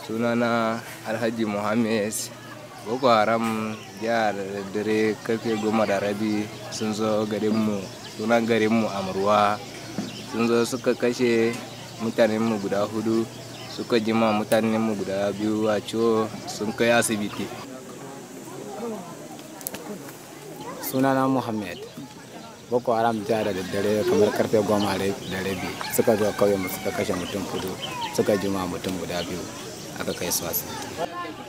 sunana alhaji muhammed boko haram jiya da daddare karfe goma da rabi sun zo garinmu sunan garinmu amurwa sun zo suka kashe mutanenmu guda hudu suka jima mutanenmu guda biyu a ciwo sun kai asibiti sunana muhammed boko haram jiya da daddare kamar karfe goma da rabi suka zo kauyen mu suka kashe mutum kudu suka jima mutum guda biyu aka kai su asibiti